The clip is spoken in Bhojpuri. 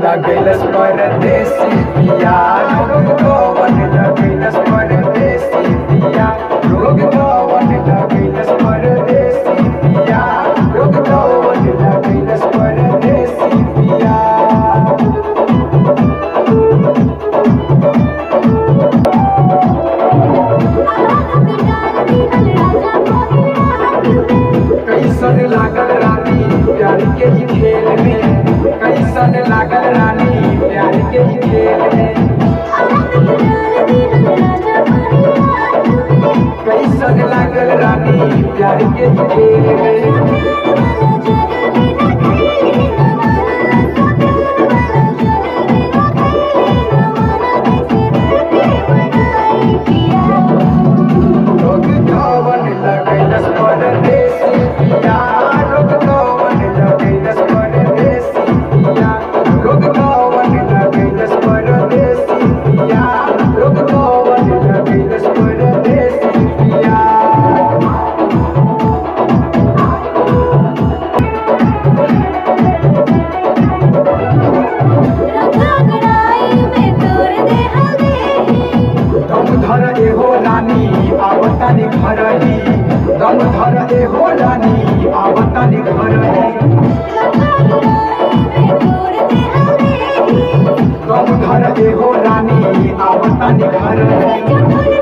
लगैलस परदेसी पिया रोग कवन लगैलस परदेसी पिया रोग कवन लगैलस परदेसी पिया रोग कवन लगैलस परदेसी पिया कैसन लागल रानी प्यार के ही खेल में कैसन लागल रानी प्यार के ही खेल में कैसन लागल रानी प्यार के ही खेल में रोग कवन लगैलस परदेसी पिया रोग कवन लगैलस परदेसी पिया रोग कवन लगैलस परदेसी पिया रोग कवन लगैलस परदेसी पिया दम धर एहो रानी आवतानी घरही दम धर एहो रानी आवतानी घरही दम धर एहो रानी आवतानी घरही